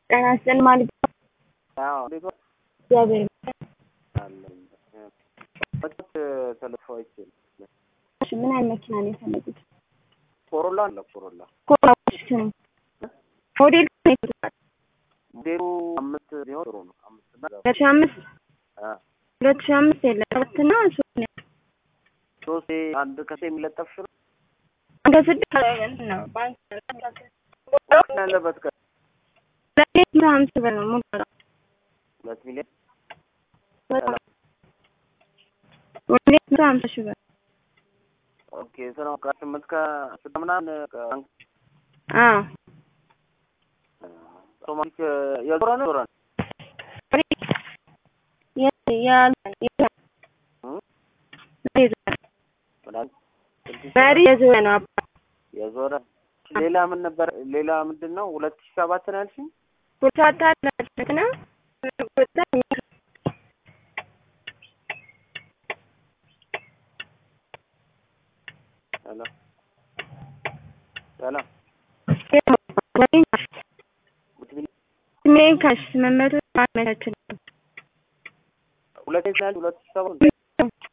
ጤና ይስጥልኝ ማለት ነው። አዎ እንዴት ነው? እግዚአብሔር ይመስገን። አለኝ። በፊት ተለፋዎች እሺ ምን አይነት መኪና ነው የፈለጉት? ኮሮላ አለ ኮሮላ ኮራዎች ነው ሞዴል ነው የፈለጉት? ሞዴሉ አምስት ቢሆን ጥሩ ነው። አምስት እና ሁለት ሺህ አምስት አ ሁለት ሺህ አምስት የለም ሰባት እና ሶስት ነው ያለው። ሶስት አንድ ከሴ የሚለጠፍ ነው አንተ ስድስት እንትን ነው ባንክ ያለበት ከ ሁለት መቶ ሀምሳ ብር ነው ሙሉ ዋጋው። ሁለት ሚሊዮን ሁለት መቶ ሀምሳ ሺህ ብር ኦኬ ስራው ከስምንት ከስድስት ምናምን ከባንክ አዎ ሶማሊክ የዞረ ነው ዞረ ነው የ- ያ- ያ- እ? የዞረ ምናምን ስድስት መሪ የዞረ ነው አባ የዞረ ሌላ ምን ነበር? ሌላ ምንድን ነው? ሁለት ሺህ ሰባት ነው ያልሽኝ? ሁለት አላት ነው ሁለት ሄሎ ሄሎ ሁለት ሚሊዮን ስሜን ካሽ ስምንት መቶ አመቻችልኝ ሁለት ሺህ ያልሽ ሁለት ሺህ ሰባት